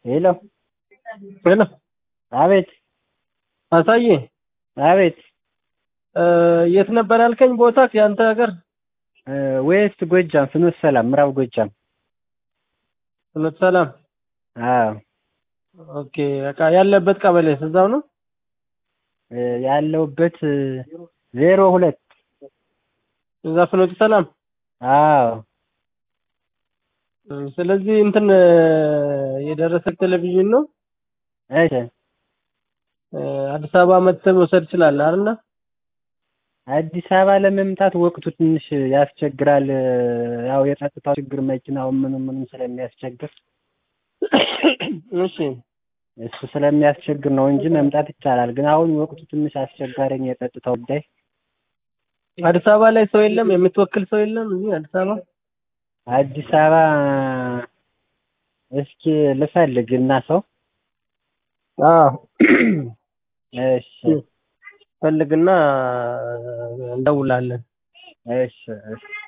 ሄሎ ሄሎ አቤት አሳዬ አቤት እ የት ነበር ያልከኝ ቦታ የአንተ ሀገር? እ ዌስት ጎጃም ፍኖተ ሰላም ምዕራብ ጎጃም ፍኖተ ሰላም። አዎ ኦኬ በቃ ያለበት ቀበሌ እዛው ነው? እ ያለሁበት ዜሮ ሁለት እዛ ፍኖተ ሰላም። አዎ እ ስለዚህ እንትን እ የደረሰ ቴሌቪዥን ነው እሺ እ አዲስ አበባ መጥተህ መውሰድ ትችላለህ አይደል? አዲስ አበባ ለመምጣት ወቅቱ ትንሽ ያስቸግራል። ያው የጸጥታው ችግር መኪናው ምኑ ምኑም ስለሚያስቸግር እሺ እሱ ስለሚያስቸግር ነው እንጂ መምጣት ይቻላል። ግን አሁን ወቅቱ ትንሽ አስቸጋሪኝ የጸጥታው ጉዳይ። አዲስ አበባ ላይ ሰው የለም? የምትወክል ሰው የለም እዚህ አዲስ አበባ? አዲስ አበባ እስኪ ልፈልግ እና ሰው አዎ እሺ ፈልግና እንደውላለን። እሺ እሺ